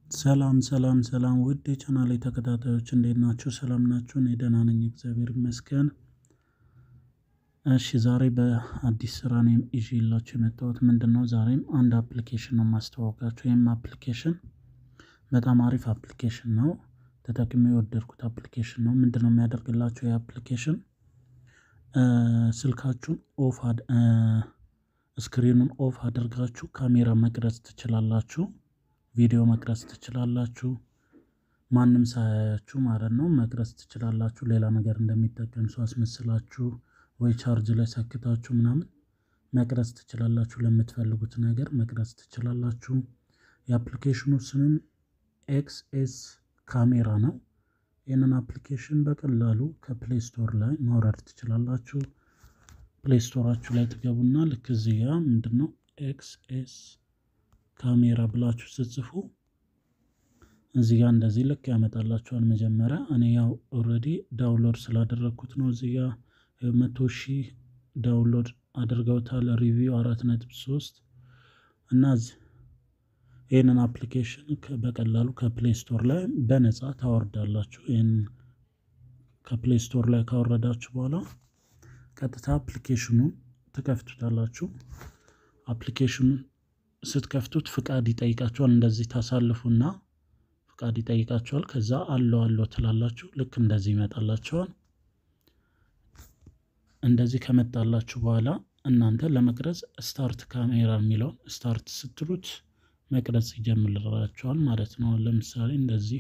ሰላም ሰላም ሰላም ውድ የቻናሌ ተከታታዮች እንዴት ናችሁ? ሰላም ናችሁ? እኔ ደህና ነኝ፣ እግዚአብሔር ይመስገን። እሺ ዛሬ በአዲስ ስራ ነው ይዤላችሁ የመጣሁት ምንድን ነው? ዛሬም አንድ አፕሊኬሽን ነው የማስተዋወቃችሁ። ይህም አፕሊኬሽን በጣም አሪፍ አፕሊኬሽን ነው። ተጠቅሜ የወደድኩት አፕሊኬሽን ነው። ምንድን ነው የሚያደርግላችሁ? ይህ አፕሊኬሽን ስልካችሁን ኦፍ ስክሪኑን ኦፍ አድርጋችሁ ካሜራ መቅረጽ ትችላላችሁ። ቪዲዮ መቅረጽ ትችላላችሁ። ማንም ሳያያችሁ ማለት ነው መቅረጽ ትችላላችሁ። ሌላ ነገር እንደሚጠቀም ሰው አስመስላችሁ ወይ ቻርጅ ላይ ሰክታችሁ ምናምን መቅረጽ ትችላላችሁ። ለምትፈልጉት ነገር መቅረጽ ትችላላችሁ። የአፕሊኬሽኑ ስምም ኤክስ ኤስ ካሜራ ነው። ይህንን አፕሊኬሽን በቀላሉ ከፕሌይ ስቶር ላይ ማውረድ ትችላላችሁ። ፕሌይ ስቶራችሁ ላይ ትገቡና ልክ እዚህ ጋ ምንድነው ኤክስ ኤስ ካሜራ ብላችሁ ስትጽፉ እዚህ ጋር እንደዚህ ልክ ያመጣላችኋል። መጀመሪያ እኔ ያው ኦልሬዲ ዳውንሎድ ስላደረግኩት ነው። እዚህ ጋር መቶ ሺህ ዳውንሎድ አድርገውታል። ሪቪው አራት ነጥብ ሶስት እና ይህንን አፕሊኬሽን በቀላሉ ከፕሌይ ስቶር ላይ በነፃ ታወርዳላችሁ። ይህን ከፕሌይ ስቶር ላይ ካወረዳችሁ በኋላ ቀጥታ አፕሊኬሽኑን ትከፍቱታላችሁ። አፕሊኬሽኑን ስትከፍቱት ፍቃድ ይጠይቃችኋል። እንደዚህ ታሳልፉና ፍቃድ ይጠይቃችኋል። ከዛ አለው አለው ትላላችሁ። ልክ እንደዚህ ይመጣላችኋል። እንደዚህ ከመጣላችሁ በኋላ እናንተ ለመቅረጽ ስታርት ካሜራ የሚለውን ስታርት ስትሉት መቅረጽ ይጀምራችኋል ማለት ነው። ለምሳሌ እንደዚህ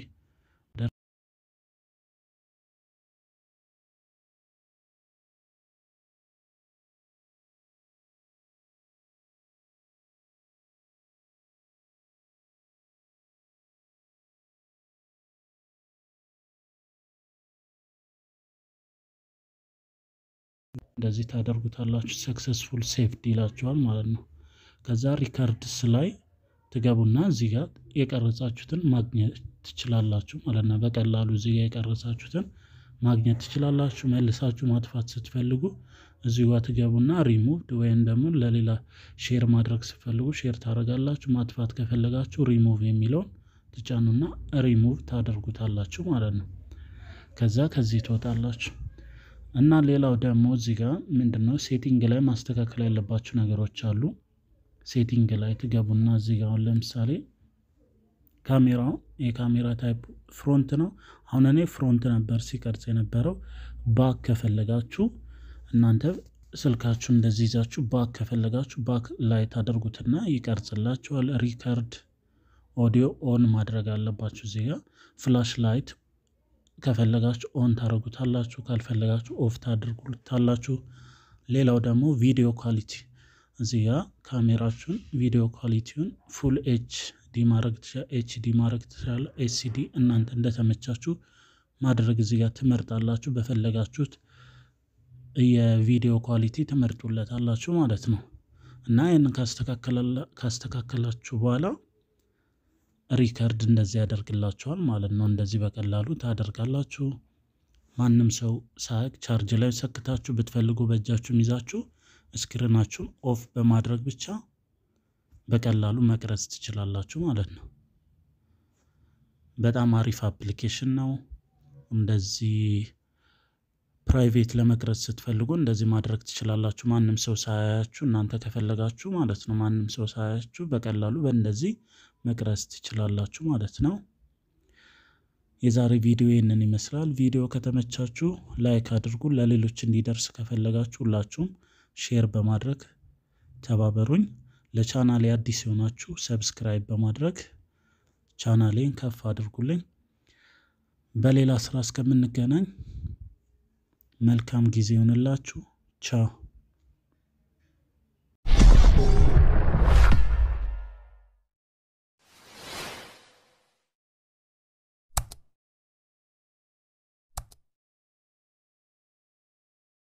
እንደዚህ ታደርጉታላችሁ። ሰክሰስፉል ሴቭድ ይላችኋል ማለት ነው። ከዛ ሪከርድስ ላይ ትገቡና እዚህ ጋር የቀረጻችሁትን ማግኘት ትችላላችሁ ማለት ነው። በቀላሉ እዚህ ጋር የቀረጻችሁትን ማግኘት ትችላላችሁ። መልሳችሁ ማጥፋት ስትፈልጉ እዚህ ጋር ትገቡና ሪሙቭድ ወይም ደግሞ ለሌላ ሼር ማድረግ ስትፈልጉ ሼር ታደርጋላችሁ። ማጥፋት ከፈለጋችሁ ሪሙቭ የሚለውን ትጫኑና ሪሙቭ ታደርጉታላችሁ ማለት ነው። ከዛ ከዚህ ትወጣላችሁ። እና ሌላው ደግሞ እዚህ ጋር ምንድነው ሴቲንግ ላይ ማስተካከል ያለባችሁ ነገሮች አሉ። ሴቲንግ ላይ ትገቡና እዚህ ጋር አሁን ለምሳሌ ካሜራው የካሜራ ታይፕ ፍሮንት ነው። አሁን እኔ ፍሮንት ነበር ሲቀርጽ የነበረው። ባክ ከፈለጋችሁ እናንተ ስልካችሁ እንደዚህ ይዛችሁ ባክ ከፈለጋችሁ ባክ ላይ ታደርጉትና ይቀርጽላችኋል። ሪከርድ ኦዲዮ ኦን ማድረግ አለባችሁ። እዚህ ጋር ፍላሽ ላይት ከፈለጋችሁ ኦን ታደርጉታላችሁ፣ ካልፈለጋችሁ ኦፍ ታደርጉታላችሁ። ሌላው ደግሞ ቪዲዮ ኳሊቲ እዚህ ጋ ካሜራችሁን ቪዲዮ ኳሊቲውን ፉል ኤች ዲ ማድረግ ኤች ዲ ማድረግ ትችላለ። ኤስሲዲ እናንተ እንደተመቻችሁ ማድረግ እዚህ ጋር ትመርጣላችሁ። በፈለጋችሁት የቪዲዮ ኳሊቲ ትመርጡለታላችሁ ማለት ነው። እና ይህንን ካስተካከላችሁ በኋላ ሪከርድ እንደዚህ ያደርግላችኋል ማለት ነው። እንደዚህ በቀላሉ ታደርጋላችሁ። ማንም ሰው ሳያውቅ ቻርጅ ላይ ሰክታችሁ ብትፈልጉ በእጃችሁም ይዛችሁ ስክሪናችሁን ኦፍ በማድረግ ብቻ በቀላሉ መቅረጽ ትችላላችሁ ማለት ነው። በጣም አሪፍ አፕሊኬሽን ነው። እንደዚህ ፕራይቬት ለመቅረጽ ስትፈልጉ እንደዚህ ማድረግ ትችላላችሁ። ማንም ሰው ሳያያችሁ እናንተ ከፈለጋችሁ ማለት ነው። ማንም ሰው ሳያያችሁ በቀላሉ በእንደዚህ መቅረጽ ትችላላችሁ ማለት ነው። የዛሬ ቪዲዮ ይህንን ይመስላል። ቪዲዮ ከተመቻችሁ ላይክ አድርጉ። ለሌሎች እንዲደርስ ከፈለጋችሁ ሁላችሁም ሼር በማድረግ ተባበሩኝ። ለቻናሌ አዲስ የሆናችሁ ሰብስክራይብ በማድረግ ቻናሌን ከፍ አድርጉልኝ። በሌላ ስራ እስከምንገናኝ መልካም ጊዜ ይሆንላችሁ። ቻው